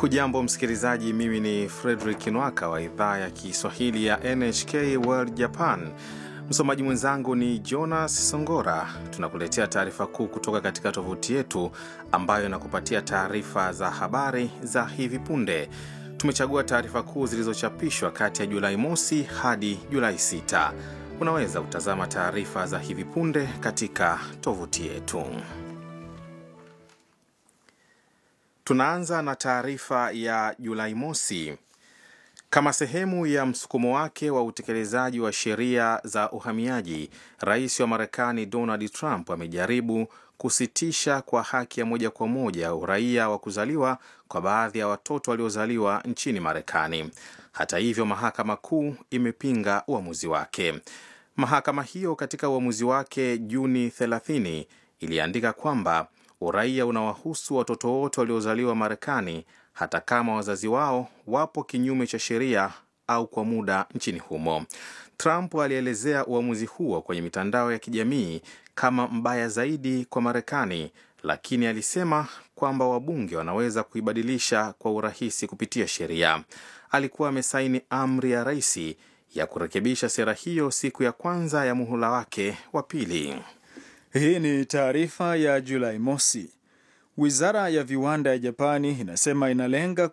Hujambo msikilizaji, mimi ni Fredrik Nwaka wa idhaa ya Kiswahili ya NHK World Japan. Msomaji mwenzangu ni Jonas Songora. Tunakuletea taarifa kuu kutoka katika tovuti yetu ambayo inakupatia taarifa za habari za hivi punde. Tumechagua taarifa kuu zilizochapishwa kati ya Julai mosi hadi Julai 6. Unaweza kutazama taarifa za hivi punde katika tovuti yetu. Tunaanza na taarifa ya Julai mosi. Kama sehemu ya msukumo wake wa utekelezaji wa sheria za uhamiaji, rais wa Marekani Donald Trump amejaribu kusitisha kwa haki ya moja kwa moja uraia wa kuzaliwa kwa baadhi ya watoto waliozaliwa nchini Marekani. Hata hivyo, mahakama kuu imepinga uamuzi wake. Mahakama hiyo katika uamuzi wake Juni 30 iliandika kwamba uraia unawahusu watoto wote waliozaliwa Marekani hata kama wazazi wao wapo kinyume cha sheria au kwa muda nchini humo. Trump alielezea uamuzi huo kwenye mitandao ya kijamii kama mbaya zaidi kwa Marekani, lakini alisema kwamba wabunge wanaweza kuibadilisha kwa urahisi kupitia sheria. Alikuwa amesaini amri ya rais ya kurekebisha sera hiyo siku ya kwanza ya muhula wake wa pili. Hii ni taarifa ya Julai mosi. Wizara ya viwanda ya Japani inasema inalenga